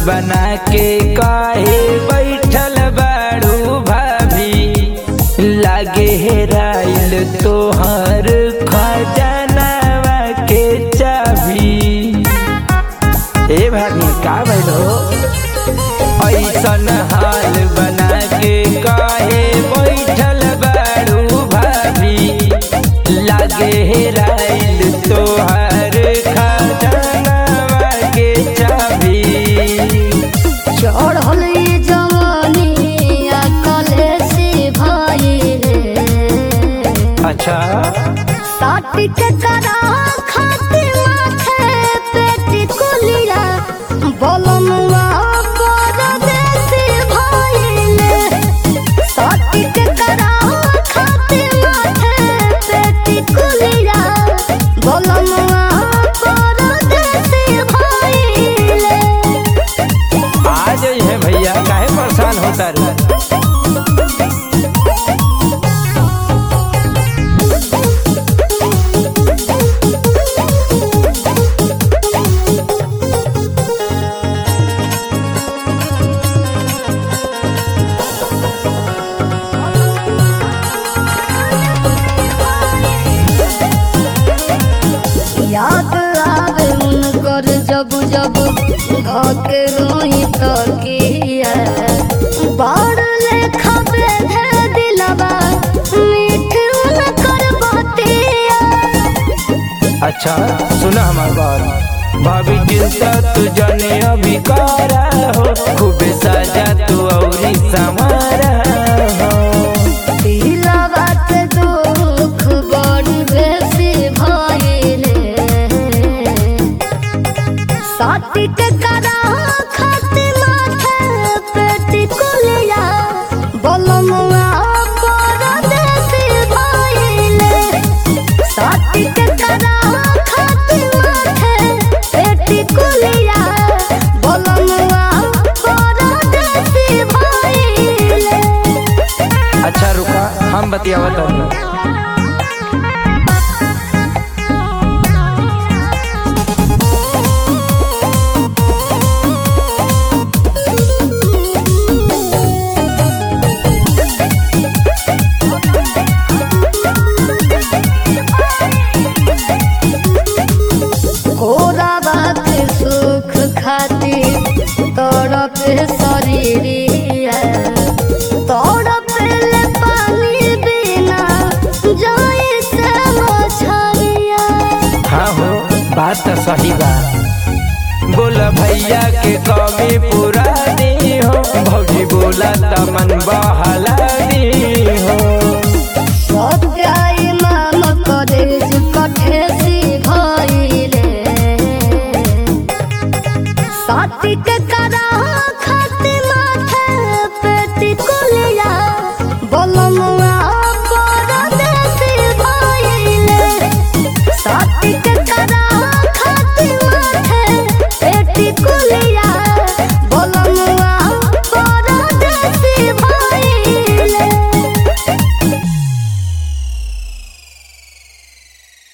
बना के काहे बैठल बाड़ू भाभी लागे हेराइल तोहर खजानावा के चाभी ए भाभी का भइल हो ऐसन हाल बना के काहे बैठल बाड़ू भाभी लागे हेराइल तोहर खजानावा के चाभी चढ़ल ये जवानी आ कले से भाई रे अच्छा साटी के करा खाती माथे पेटी कुलिया बलमुआ परदेसी भइले साटी के करा खाती माथे पेटी कुलिया बलमुआ परदेसी भइले आ जाइए भैया काहे परेशान होता रे याद आवे उनकर जब जब धके रोही तकिया बाड़ लेखा बेधे दिलवा मीठ उनकर बतिया अच्छा सुना हमार बात भाभी चिंता तू जाने अभी कारा हो खूबे साजा तू औरी समारा हो दिलवा के दुख बड़ी बेसी भइले साथी के करा खाती माथे पेटी कुलिया बलमुआ परदेसी भइले साथी के करा खाती माथे पेटी कुलिया बलमुआ परदेसी भइले अच्छा रुका हम बतियावत हूँ कोरा बात सुख खातिर तड़प शरीरिया तड़प ले पानी बिना जाए से मछरिया हाँ हो बात तो सही बा बोला भैया के कमी पूरा दी हो भौजी बोला तमन बहला दी